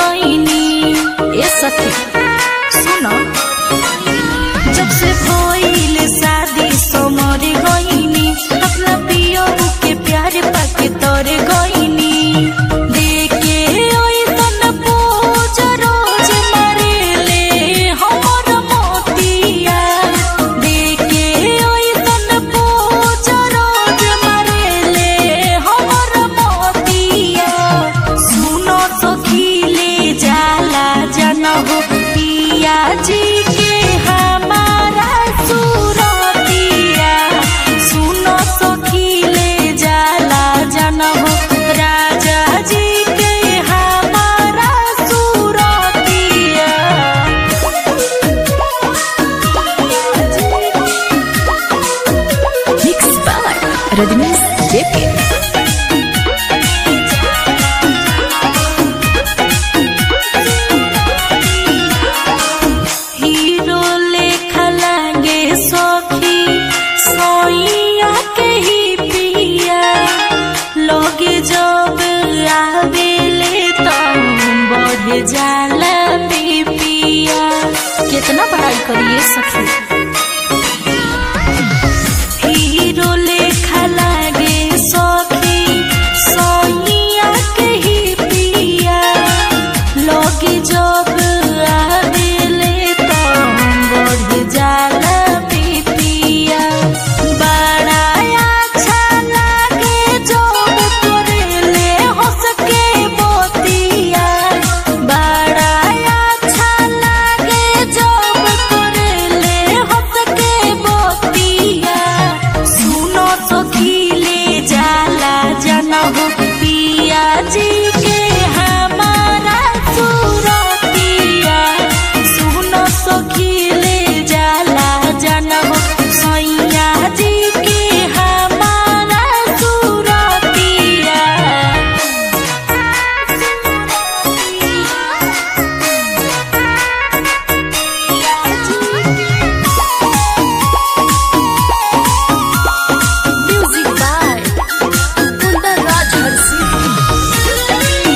गईनी ए सखी सुनो जब से भइल शादी समर गईनी अपना पियो के प्यार पाके तर गईनी देखे ओइसन पूज रोज मरेले हमर मोतिया देखे ओइसन पूज रोज मरेले हमर मोतिया सुनो सखी ले जाला जनहो पिया जी के हमारा सुरतिया सुनो सखी ले जाला जनहो राजा जी के हमारा सुरतिया Mixed by Radmins JP. Hero लेखा लागे सखी सोइया के ही पिया लोगे जब आवेले तो बढ़ जाला पिया कितना पढ़ाई करिए सखी हीरो लेखा लागे सखी सोइया के ही पिया लोगे जब आवेले तो बढ़ जाला पिपिया बड़ा अच्छा लागे जब तोरेले हंस के बोतिया बड़ा अच्छा लागे जब तोरेले हंस के बोतिया सुनो सखी ले जाला जनहो पिया जी के हमारा सुरतिया सुनो सखी ले जाला जनहो सैया जी के हमारा सुरतिया Music by Kundar Raj Harsi.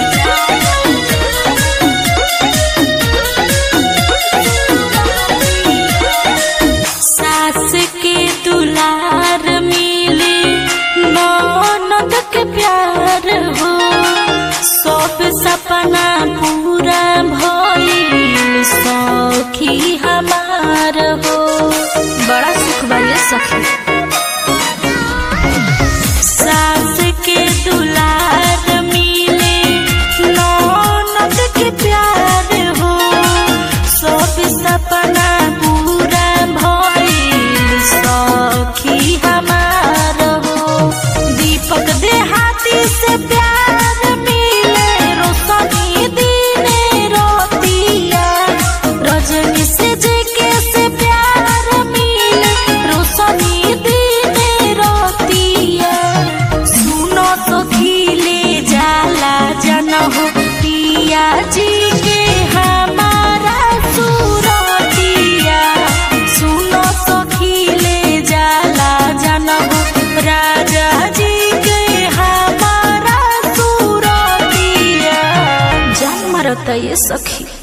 सास के दुलार मिले ननद के प्यार हो सब सपना पूरा भइल सखी हमार हो बड़ा सुख बा ये सखी सास के दुलार मिले ननद के प्यार हो सब सपना पूरा भइल सखी हमार हो दीपक देहाती से प्यार मिले रोशनी दिने रोतिया रजनी से जेके से प्यार मिले रोशनी दिने रोतिया सुनो सखी ले जाला जनहो पिया जी के हमारा सुरतिया सुनो सखी ले जाला जनहो राजा जी के हमारा सुरतिया जान मारता ये सखी